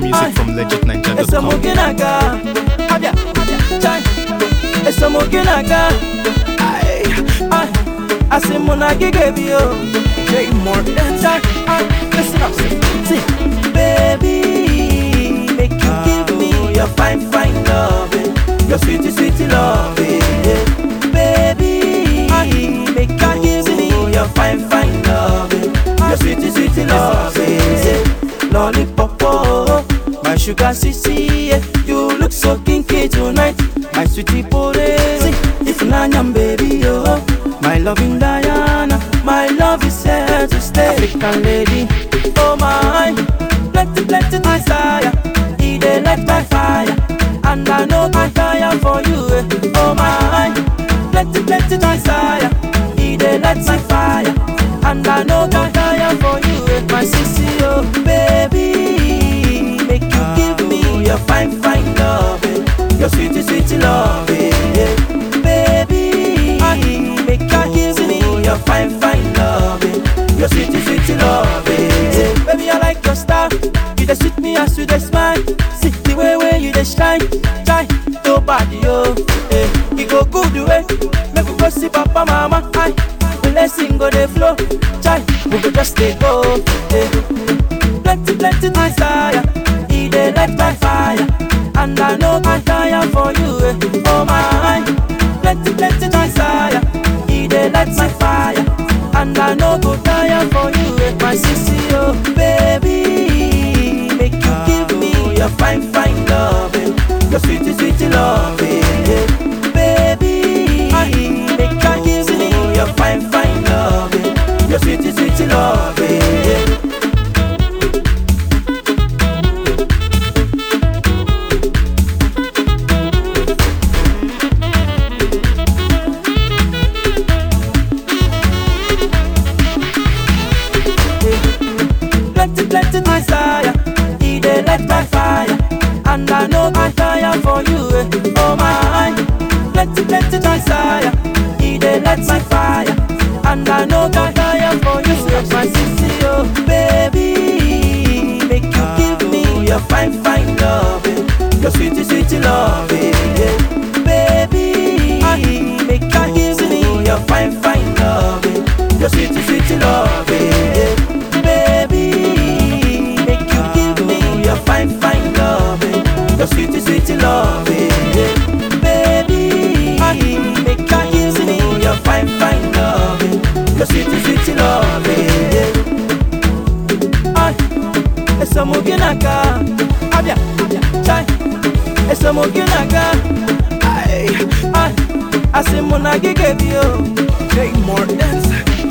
music from legitninja.com. Esamuginaga, abia, chai. Esamuginaga, ay, ay. Asimunagi gave you, J Morton, chai. Ay, listen up, see, baby, make you give me your fine, fine loving, your sweetie, sweetie loving, yeah. baby, make you give me your fine, fine loving, your sweetie, sweetie loving, yeah. lollipop, oh, my sugar sissy, yeah. you look so kinky tonight, my sweetie potato, if nanyam baby, oh, my loving Diana, my love is here to stay, African lady, oh my, plenty, plenty desire, he dey light my fire, and I know I fire for you, eh. oh my, plenty, plenty desire, he dey light my fire, and I know I fire for you, eh. my sissy, oh baby, make you give me your fine, fine loving, your sweetie, sweetie loving, yeah. baby, make you give me your fine, fine loving, your sweetie, sweetie loving, yeah. baby, I like your style, you dey sweet me as you dey smile, see the way way you dey shine, shine, nobody, oh, eh, it go good way, make we go see papa, mama, aye, blessing go dey flow, chai, we go just dey go, eh, plenty, plenty desire, he dey light my fire, and I know I fire for you, eh, oh my, plenty, plenty desire, he dey light my fire, and I know go tire for you, eh, my sissy, oh baby, make you give me your fine, fine loving, your sweetie, sweetie loving, yeah. baby, make you give me your fine, fine loving, your sweetie, sweetie loving, yeah. plenty, plenty desire. He dey light my fire, and I know I fire for you. Eh. Oh my, plenty, plenty desire. He dey light my fire, and I know I fire for you. Eh. My sissy, oh baby, make you give me your fine, fine loving, your sweetie, sweetie loving, yeah. baby. Make you give me your fine, fine loving, your sweetie, sweetie loving, yeah. baby. Make you give me your fine, fine loving, your sweetie, sweetie loving, yeah. baby. Make you give me your fine, fine loving, your sweetie, sweetie loving, yeah. Ay, esa muginaga, abia, chai, esa muginaga, ay, ay, asimunagi gave you, J Mortens.